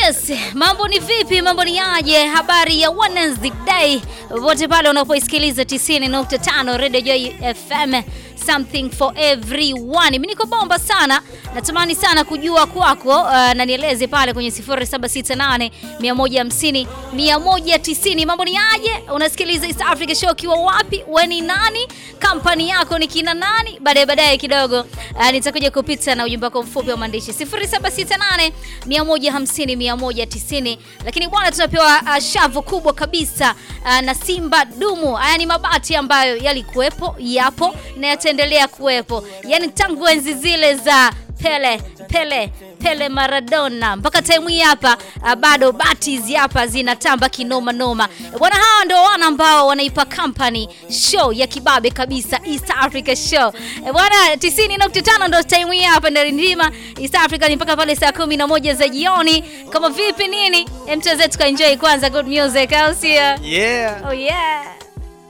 Yes, mambo ni vipi? Mambo ni aje? Habari ya Wednesday day wote pale unapoisikiliza 90.5 Radio Joy FM, something for everyone. Mimi niko bomba sana, natamani sana kujua kwako, uh, na nieleze pale kwenye 0768 150 190. Mambo ni aje? Unasikiliza East Africa Show ukiwa wapi? We ni nani? Kampani yako ni kina nani? Baadaye baadaye kidogo uh, nitakuja kupita na ujumbe wako mfupi wa maandishi 0768 150 190. Lakini bwana, tunapewa uh, shavu kubwa kabisa uh, na Simba Dumu. Haya ni mabati ambayo yalikuwepo, yapo na yataendelea kuwepo, yaani tangu enzi zile za Pele Pele Pele Maradona mpaka time hii hapa uh, bado bati hizi hapa zinatamba kinoma noma bwana. Hawa ndio wana ambao wanaipa company show ya kibabe kabisa, East Africa Show Eh, bwana. 90.5 ndio time hii hapa ndio ndima East Africa ni mpaka pale saa 11 za jioni. Kama vipi nini, mchezetu ka enjoy kwanza good music, au sio? Yeah. Oh yeah.